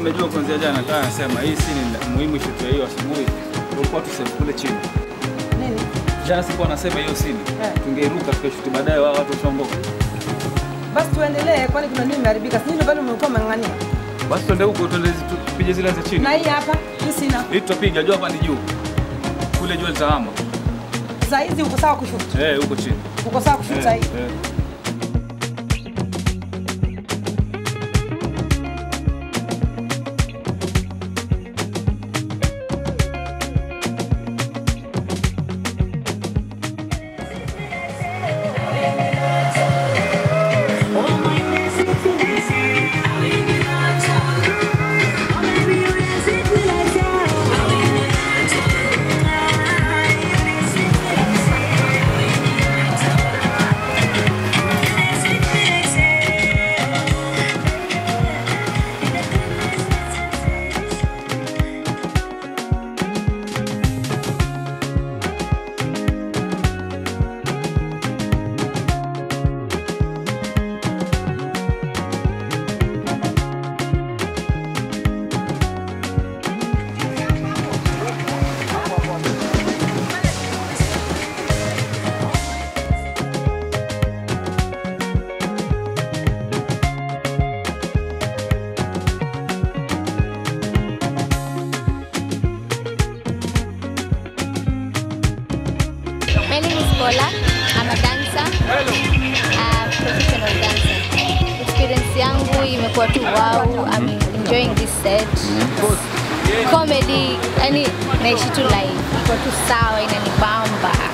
mmejua kuanzia jana, nataka nasema hii si ni muhimu shoot ya hiyo asubuhi. Tulikuwa tuseme kule chini. Nini? Jana sikuwa nasema hiyo sini. Eh. Tungeiruka tukashuti baadaye wao watu washaondoka. Basi tuendelee, kwani kuna nini imeharibika? Si ndio bado umekuwa umeng'ang'ania? Basi twende huko twende zi- tupige zile za chini. Na hii hapa, hii sina. Hii tutapiga jua hapa ni juu. Kule jua litahama. Saa hizi uko sawa kushoot? Eh, huko chini. Uko sawa kushoot saa hii? Eh. My name is Paula. I'm a dancer. A professional dancer. Experience yangu imekuwa tu wow. I'm enjoying this set. Comedy, yani naishi tu live. Iko tu sawa inanibamba.